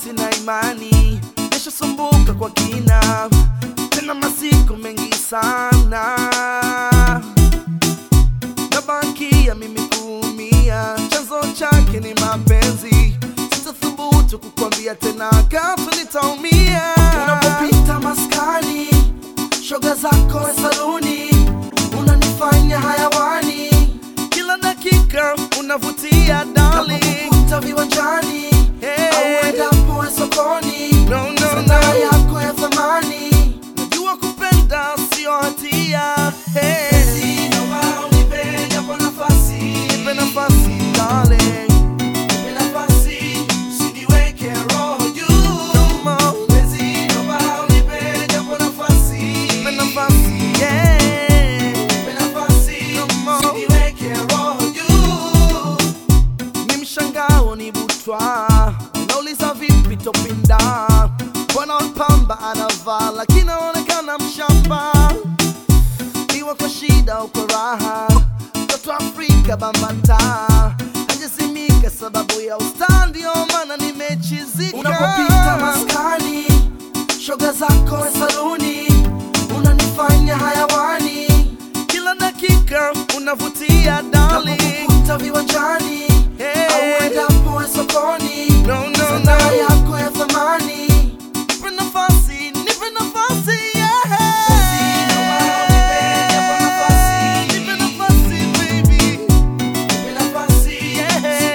sina imani, nishasumbuka kwa kina, tena masiku mengi sana, nabakia mimi kuumia, chanzo chake ni mapenzi, sitathubutu kukwambia tena, katu nitaumia. Unapopita maskani, shoga zako wa saluni, unanifanya hayawani, kila dakika unavutia darling, unapokuta viwanjani Hey. au endapo sokoni, No, no, sanaa no. yako ya thamani Najua kupenda sio hatia. Hey. Basi naomba unipe japo nafasi, Nipe nafasi darling. nipe nafasi, usiniweke roho juu. Come on. Basi naomba unipe japo nafasi, Nipe nafasi, yeah. nipe nafasi, Come on. usiniweke roho juu. Ni mshangao ni butwa, nauliza vipi topinda, mbona pamba anavaa lakini anaonekana mshamba, iwa kwa shida au kwa raha, mtoto Afrika bambata hajazimika sababu ya usta, ndio maana nimechizika. Unapopita maskani, shoga zako wa saluni, unanifanya hayawani, kila dakika unavutia darling. unapokuta viwanjani Hey. au endapo sokoni, No, no, sanaa no. yako ya thamani Nipe nafasi, nipe nafasi, yeah. Nipe nafasi, baby. Yeah.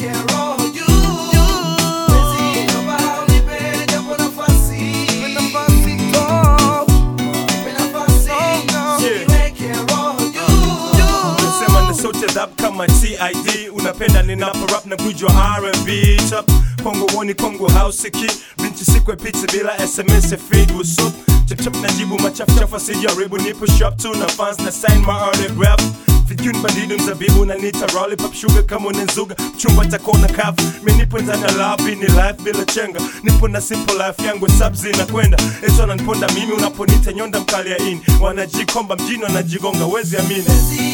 Nipe nafasi, oh. Unasema na sauti ya dhab kama TID Unapenda ninapo rap na gwiji wa R&B Top Kongo woni Kongo house ki Binti sikwe pizza bila SMS ya feed What's up? Chap chap najibu machafu chafu asijaribu Nipo shop tu na fans na sign my autograph Fikuni bandidu mzabibu na nita rolly pop sugar kama unazuga Chumba takona kafu Mi nipo ndani ya love ni life bila chenga Nipo na simple life yangu sub zinakwenda Ezo ananiponda mimi unaponita nyonda mkali ya ini Wanajikomba mjini wanajigonga wezi amini